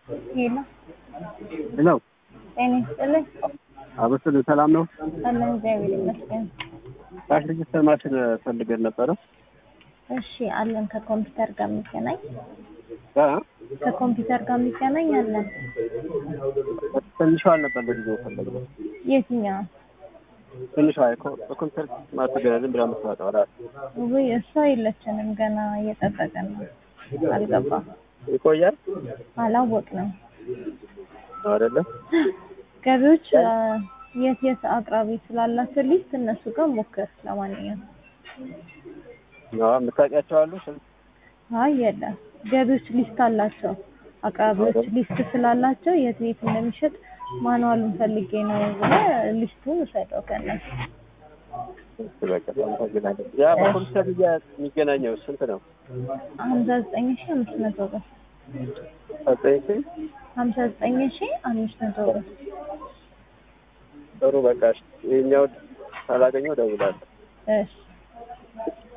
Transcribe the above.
ሄሎ ሄሎ ጤና ይስጥልኝ። አበስል ሰላም ነው? አለን እግዚአብሔር ይመስገን። ካሽ ሬጅስተር ማሽን ፈልገን ነበረ። እሺ አለን። ከኮምፒውተር ጋር የሚገናኝ እ? ከኮምፒውተር ጋር የሚገናኝ አለን። ትንሿ አልነበር ለጊዜው ፈለግነው። የትኛው? ትንሿ የኮ- በኮምፒውተር ማተገ ዝም ብላ የምትመጣው ራሱ ውይ እሷ የለችንም ገና እየጠበቀን ነው። አልገባም፣ ይቆያል አላወቅንም። ነው አይደለም? ገቢዎች አ፣ የት የት አቅራቢ ስላላቸው ሊስት እነሱ ጋር ሞክር። ለማንኛውም አዎ የምታውቂያቸው አሉ? አይ የለም፣ ገቢዎች ሊስት አላቸው። አቅራቢዎች ሊስት ስላላቸው የት የት እንደሚሸጥ ማኑዋሉን ፈልጌ ነው ብለህ ሊስቱን ውሰደው ከእነሱ። በቃ አመሰግናለሁ። ያ በኮምፒውተር እያ- የሚገናኘው ስንት ነው? ሀምሳ ዘጠኝ ሺ አምስት መቶ ብር ዘጠኝ ሺህ ሀምሳ ዘጠኝ ሺ አምስት መቶ ብር ጥሩ በቃ እሺ። ይኸኛው ካላገኘው እደውላለሁ። እሺ